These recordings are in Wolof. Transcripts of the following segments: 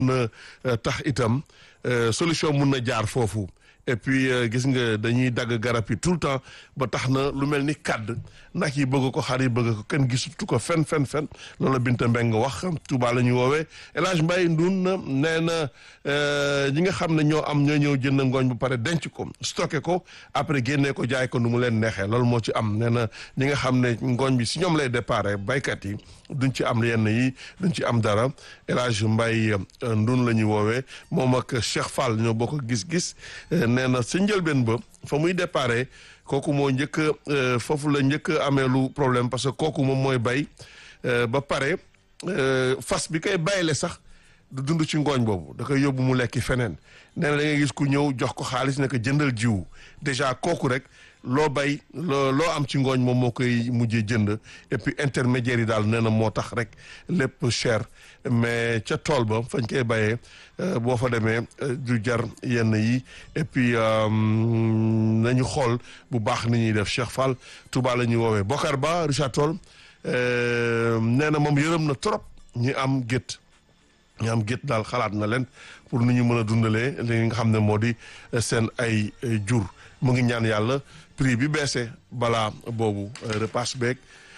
na tax itam solution mun na jaar foofu et puis gis nga dañuy dagg garab yi tout le temps ba tax na lu mel ni kàdd nag yi bëgg ko xar yi bëgg ko kenn gisatu ko fen fen fen loolu Binta Mbeng wax Touba la ñu woowee El Hadj Mbaye Ndun nee na ñi nga xam ne ñoo am ñoo ñëw jënd ngooñ bu pare denc ko stocké ko après génnee ko jaay ko nu mu leen neexee loolu moo ci am nee na ñi nga xam ne ngooñ bi si ñoom lay déparé baykat yi duñ ci am yenn yi duñ ci am dara El Hadj Mbaye Ndun la ñuy woowee moom ak Cheikh Fall ñoo bokk gis-gis nee na sa njëlbeen ba fa muy déparé kooku moo njëkk foofu la njëkk amee lu problème parce que kooku moom mooy bay ba pare fas bi koy bayle sax du dund ci ngooñ boobu da koy yóbbu mu lekki feneen nee na da ngay gis ku ñëw jox ko xaalis ne ko jëndal jiwu déjà kooku rek loo bay loo loo am ci ngooñ moom moo koy mujjee jënd et puis intermédiaire yi daal nee na moo tax rek lépp cher mais ca tool ba fañ koy bayee boo fa demee du jar yenn yi et puis nañu xool bu baax ni ñuy def Cheikh Fall Touba la ñuy woowee Bokar Ba Richard Toll nee na moom yërëm na trop ñi am gétt ñi am gétt daal xalaat na leen pour nu ñu mën a dundalee li nga xam ne moo di seen ay jur mu ngi ñaan yàlla prix bi baissé balaa boobu repas beeg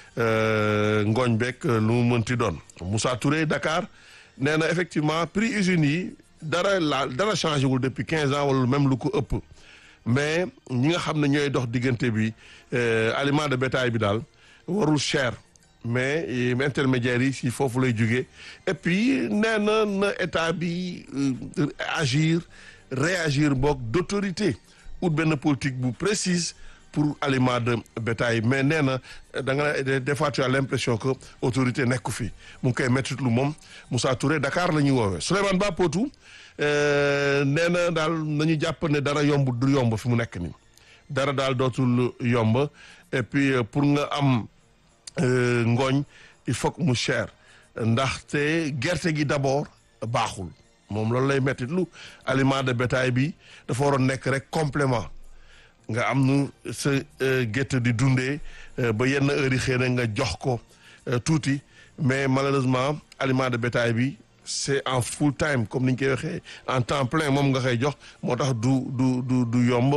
ngooñ beeg lu mu mënti doon Moussa Touré Dakar nee na effectivement prix usines yi dara la dara changé wul depuis quinze ans wala même lu ko ëpp mais ñi nga xam ne ñooy dox diggante bi aliment de bétail bi daal warul cher mais intermédiaires yi si foofu lay jógee et puis nee na na état bi agir réagir boog d'autorité ut benn politique bu précise pour aliment de bétail mais nee na da nga des fois tu as l'impression que autorité nekku fi mu ngi koy métti lu moom Moussa Touré Dakar la ñuy woowee Souleymane Ba Potou nee na daal nañu jàpp ne dara yomb du yomb fi mu nekk nii dara daal dootul yomb et puis pour nga am ngooñ il faut que mu cher ndaxte gerte gi d'abord baaxul moom loolu lay métti lu aliment de bétail bi dafa waroon nekk rek complément nga am nu sa gétt di dundee ba yenn heures yi xëy na nga jox ko tuuti mais malheureusement aliment de bétail bi c'est en full time comme ni ñu koy waxee en temps plein moom nga koy jox moo tax du du du du yomb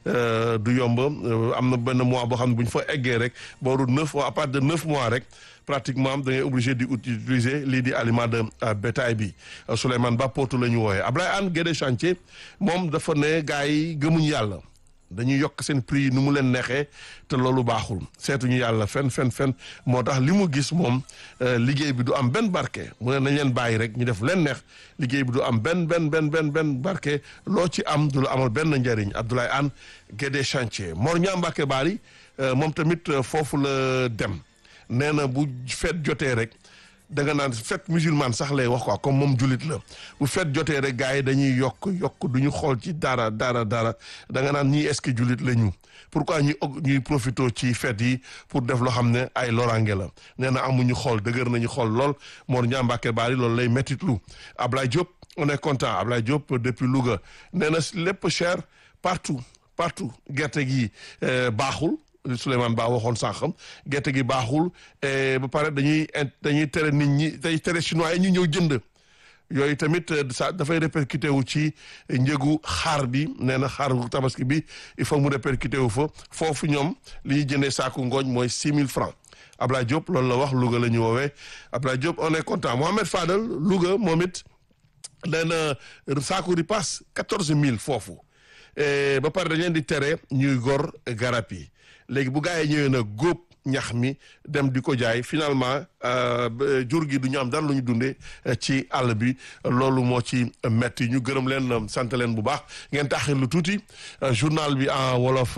du yomb am na benn mois boo xam ne bu ñu fa eggee rek booru neuf mois à partir de neuf mois rek pratiquement da ngay obligé di utiliser lii di aliment de bétail bi Souleymane Ba Potou la ñu wooyee Ablaye Anne Guédé chantier moom dafa ne gars yi gëmuñ yàlla dañuy yokk seen prix yi nu mu leen neexee te loolu baaxul seetuñu yàlla fen fen fen moo tax li mu gis moom liggéey bi du am benn barke mu ne nañ leen bàyyi rek ñu def leen neex liggéey bi du am benn benn benn benn benn barke loo ci am du la amal benn njëriñ Abdoulaye Anne Guédé chantier Mor Ñaa Mbàkke Baari moom tamit foofu la dem nee na bu feet jotee rek da nga naan fête musulmane sax lay wax quoi comme moom jullit la bu fête jotee rek gars yi dañuy yokk yokk du ñu xool ci dara dara dara da nga naan ñii est-ce que jullit la ñu pourquoi ñuy ñuy profité ci fête yi pour def loo xam ne ay loraange la nee na amuñu xool dëgër nañu xool lool Mor Ñaa Mbàkke Baari loolu lay mettitlu Ablaye Diop on est content Ablaye Diop depuis Louga nee na lépp cher partout partout gerte gi baaxul Souleymane Ba waxoon sànqam gerte gi baaxul ba pare dañuy dañuy tere nit ñi day tere chinois yi ñu ñëw jënd yooyu tamit ça dafay répercuté wu ci njëgu xaar bi nee na xaaru tabaski bi il faut mu répercuté wu fa foofu ñoom li ñuy jëndee saaku ngooñ mooy six mille francs Ablaye Diop loolu la wax Louga la ñu woowee Ablaye Diop on est content Mohamed Fadel Louga moom it nee na saaku ripaas quatorze mille foofu ba pare dañ leen di tere ñuy gor garab yi léegi bu gaa yi ñëwee na góob ñax mi dem di ko jaay finalement jur gi du ñu am dara lu ñu dundee ci àll bi loolu moo ci metti ñu gërëm leen sant leen bu baax ngeen taxir lu tuuti journal bi en wolof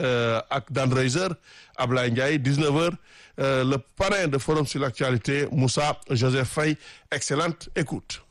ak Dan Reiser Ablaye Ndiaye 19h le parrain de forum sur l'actualité Moussa Joseph Faye excellente écoute